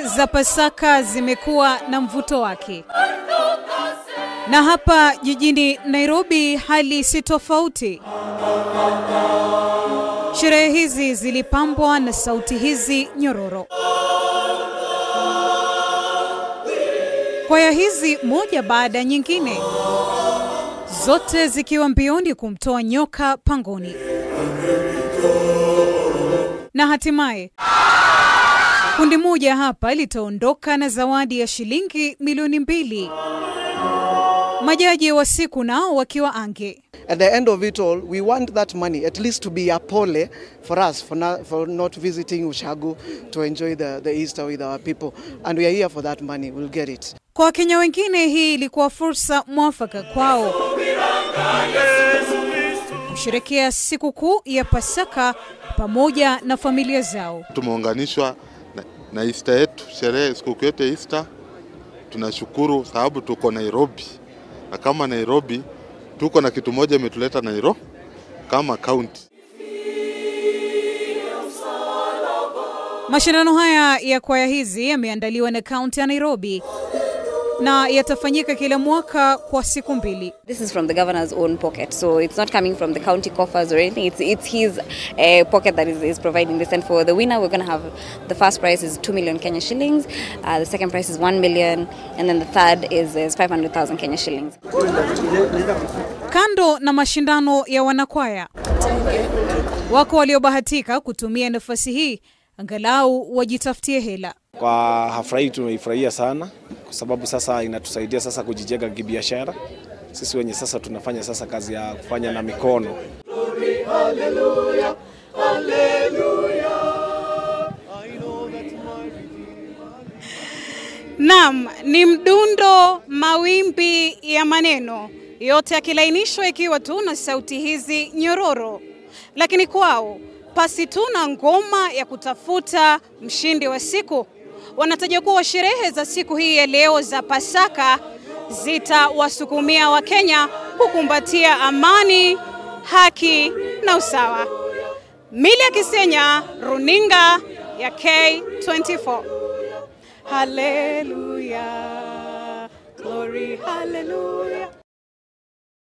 Sherehe za Pasaka zimekuwa na mvuto wake, na hapa jijini Nairobi hali si tofauti. Sherehe hizi zilipambwa na sauti hizi nyororo. Kwaya hizi moja baada ya nyingine, zote zikiwa mbioni kumtoa nyoka pangoni, na hatimaye kundi moja hapa litaondoka na zawadi ya shilingi milioni mbili. Majaji wa siku nao wakiwa ange. At the end of it all, we want that money at least to be a pole for us for not, for not visiting Ushago to enjoy the, the Easter with our people. And we are here for that money. We'll get it. Kwa Wakenya wengine hii ilikuwa fursa mwafaka kwao kusherekea sikukuu ya Pasaka pamoja na familia zao. Tumeunganishwa na, na Easter yetu, sherehe sikukuu yetu ya Easter. Tunashukuru sababu tuko Nairobi, na kama Nairobi tuko na kitu moja imetuleta Nairobi kama kaunti. Mashindano haya ya kwaya hizi yameandaliwa na kaunti ya Nairobi na yatafanyika kila mwaka kwa siku mbili. This is from the governor's own pocket, so it's not coming from the county coffers or anything. It's it's his uh, pocket that is, is providing this. And for the winner, we're going to have the first prize is two million Kenya shillings, uh, the second prize is one million, and then the third is, is five hundred thousand Kenya shillings. Kando na mashindano ya wanakwaya, wako waliobahatika kutumia nafasi hii angalau wajitafutie hela. Kwa hafla hii tumeifurahia sana kwa sababu sasa inatusaidia sasa kujijenga kibiashara. Sisi wenye sasa tunafanya sasa kazi ya kufanya na mikono. Naam, ni mdundo, mawimbi ya maneno yote yakilainishwa ikiwa tu na sauti hizi nyororo, lakini kwao pasi tu na ngoma ya kutafuta mshindi wa siku. Wanataja kuwa sherehe za siku hii ya leo za Pasaka zitawasukumia Wakenya kukumbatia amani, haki na usawa. Milia Kisenya, runinga ya K24. Haleluya, glory haleluya.